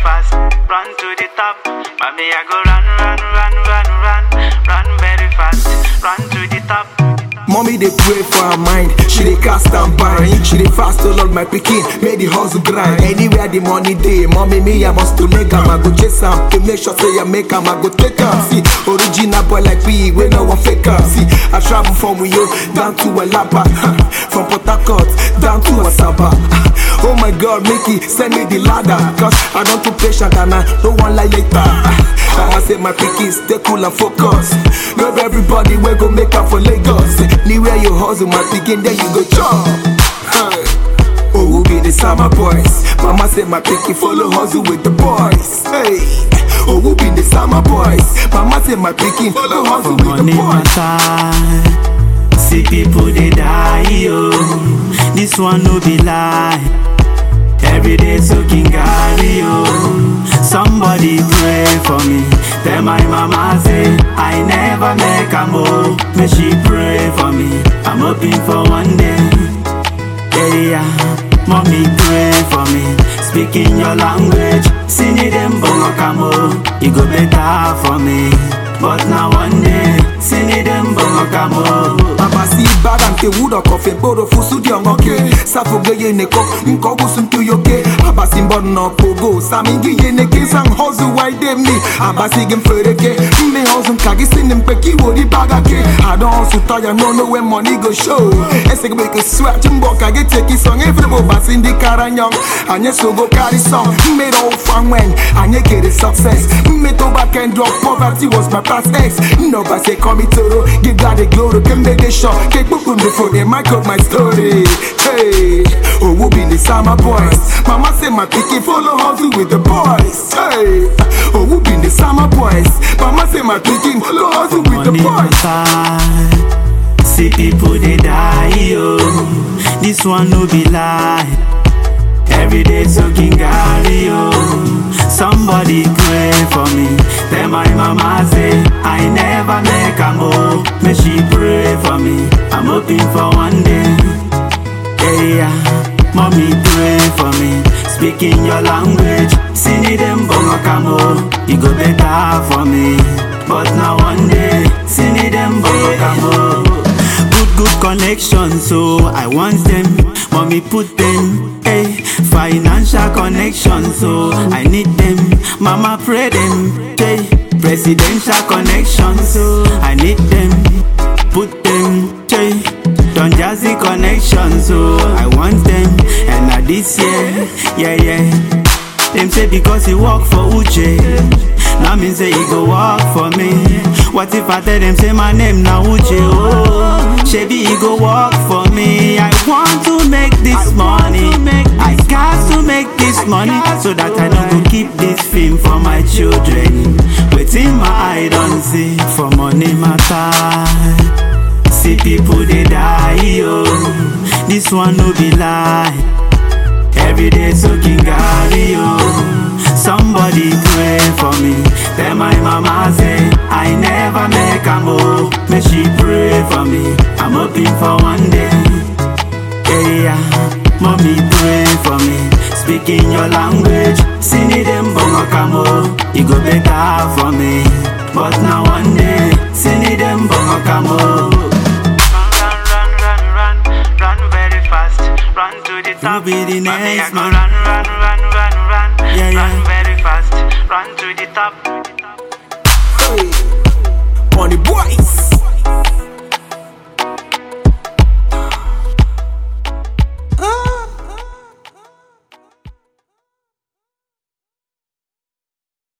fast, run to the top. Mommy, I go run, run, run, run, run, run very fast, run to the top. Mommy they pray for her mind, she dey cast and bind. She dey fast to Lord my pikin, make the hustle grind. Anywhere the money dey, mommy me I must to make am. I go chase am to make sure say I make am. I go take am. See, original boy like me, we no one fake am. See, I travel from Uyo down to Alaba, from Port Harcourt down to Asaba. Oh my God, Mickey, send me the ladder, cause I don't too patient and I don't want lie later. I say my pikin stay cool and focus. Not everybody will go make up for Lagos. Anywhere you hustle, my pikin, there you go chop. Hey. Oh, who be the summer boys? Mama say my pikin follow hustle with the boys. Hey. Oh, who be the summer boys? Mama say my pikin follow hustle with the Money boys. matter. See people they die, yo. This one no be lie. Every day soaking Gary, yo. Somebody pray for me. Then my mama say I never make a move. May she pray for me. I'm hoping for one day. Yeah, yeah. Mommy pray for me. Speaking your language. Sing it in Bongokamo. It go better for me. But now one day, sing it in Bongokamo. Abasi baga nke wudo kofe boro fusu di ongoke Safoge ye ne kok nko gusun tu yoke Abasi mbon no pogo Samingi ye ne ke sang hozu wai dem ni Abasi gem fereke Me hozu kagi sinim peki wodi baga ke I don't hustle tire no know when money go show Ese ke beke sweat jimbo kage take song Every bo basi ndi karanyong Anye so go carry song Me do fan when Anye get the success Me to back and drop poverty was my past ex Nobody say call me Toro Give God the glory Can make the show Take book before they mic up my story Hey Oh who be the summer boys Mama say my pikin follow hustle with the boys Hey Oh who be the summer boys Mama say my pikin follow hustle with the Money boys matter. See people they die, yo. This one no be lie. Every day soaking Gary, yo. Somebody pray for me. Then my mama say I never make a move. May she pray for me. I'm hoping for one day. Yeah, yeah. Mommy pray for me. Speaking your language. Sing it in Bongokamo. It go better for me. But now one day, sing it in Bongokamo. Good, good connection, so I want them. Mommy put them. Hey, financial connection, so I need them. Mama pray them. Hey, presidential connection, so I need them. Put them. Hey, Don Jazzy connection, so I want them. And now this year, yeah, yeah. Them say because he work for Uche. Now mean say he go work for me. What if I tell them say my name now Uche? Oh, Shebi he go work for me. I want to make this money. I got to make this money so that I don't go keep this film for my children. Waiting my eye don't see for money matter. See people they die, yo. This one no be lie. Every day soaking Gary, yo. Somebody pray for me. Then my mama say I never make a move. May she pray for me. I'm hoping for one day. Yeah, yeah. Mommy pray for me. Speaking your language. Sing it in Bongokamo. It go better for me. But now one day, sing it in Bongokamo. Run, run, run, run, run very fast. Run to the top. be the Mommy, next I go man. Run, run, run, run, run. Yeah, run yeah. very fast. Run to the top. Hey, Money boys